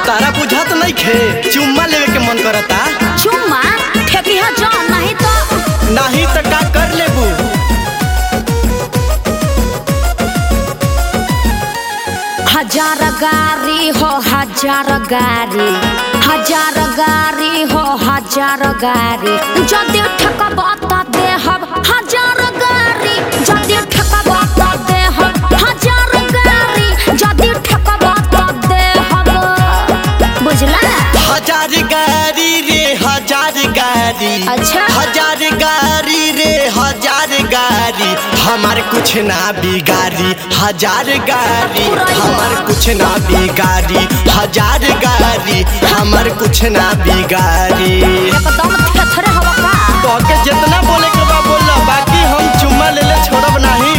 तारा बुझात नहीं खे चुम्मा लेवे के मन करता चुम्मा ठेकिया जो नहीं तो नहीं तो का कर लेबू हजार गाड़ी हो हजार गाड़ी हजार गाड़ी हो हजार गाड़ी जदि ठकब त देहब हजार गाड़ी जदि ठकब त देहब हजार गाड़ी जदि ठकब त देहब बुझला हजार गाड़ी रे हजार गाड़ी अच्छा। हजार गाड़ी रे हजार गाड़ी हमार कुछ ना बिगाड़ी हजार गाड़ी हमार कुछ ना बिगाड़ी हजार गाड़ी हमार कुछ ना बिगाड़ी एकदम थेथरे हवा का तोके जितना बोले के बा बोल बाकी हम चुम्मा ले ले छोड़ब नहीं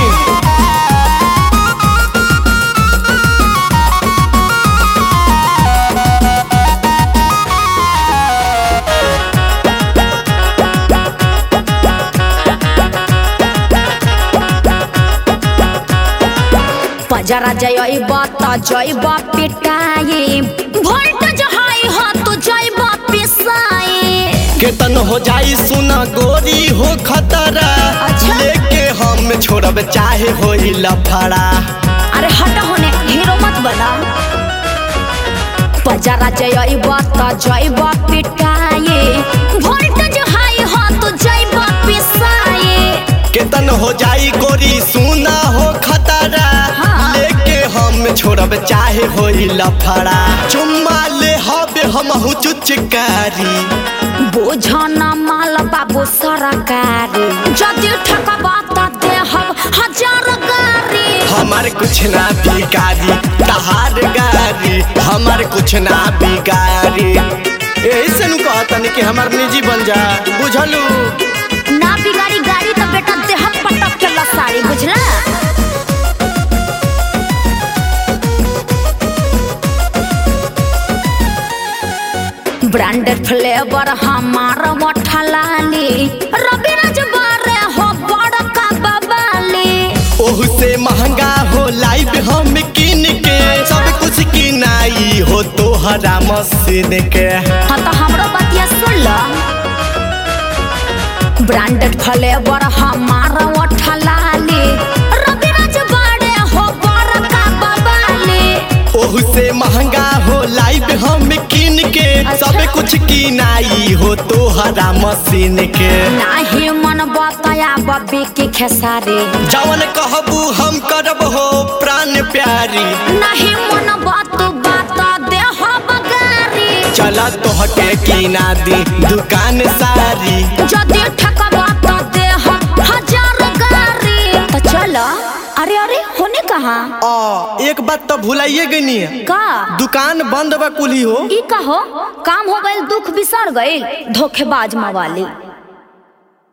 पजरा जइब त जइब पिटाई वोल्टेज हाई हो तू जइब पिसाई केतन हो जाई सुना गोरी हो खतरा अच्छा। लेके हम छोड़ब चाहे हो लफड़ा अरे हट होने हीरो मत बना पजरा जइब त जइब पिटाई वोल्टेज हाई हो तू जइब पिसाई केतन हो जाई गोरी सुना हो खतरा हाँ। लेके हम छोड़ब चाहे हो लफड़ा चुम्मा ले हबे हम चुचकारी बोझना माल बाबू सरकारी जदि ठकबा त देहब हजार गाड़ी हमार कुछ ना बिगाड़ी तहार गाड़ी हमार कुछ ना बिगाड़ी यही से नु कहतनी कि हमार निजी बन जा बुझलू ना बिगाड़ी गाड़ी तो बेटा देह पटक के लसाड़ी बुझला ब्रांडेड फ्लेवर हमार मठलाली रविराज बारे हो बड़का बबाली ओहू से महंगा हो लाइव हम किन के सब कुछ किनाई हो तोहरा मशीन के हाँ तो हमरो बतिया सुन लो ब्रांडेड फ्लेवर हमार मठलाली रविराज बारे हो बड़का बबाली ओहू से महंगा हो लाइव हम किन के सब अच्छा। कुछ किनाई हो तोहरा मशीन के नाही मन बताया बब्बी की खेसारी जवन कहबू हम करब हो प्राण प्यारी नहीं मन बात बात देह बगारी चला तोहके किना दी दुकान सारी जदि ठकबा तो देह हजार गारी तो चलो अरे अरे होने कहा आ एक बात तो भुलाइए गनी का दुकान बंद बा कुली हो ई कहो काम हो गइल दुख बिसर गइल धोखेबाज मवाली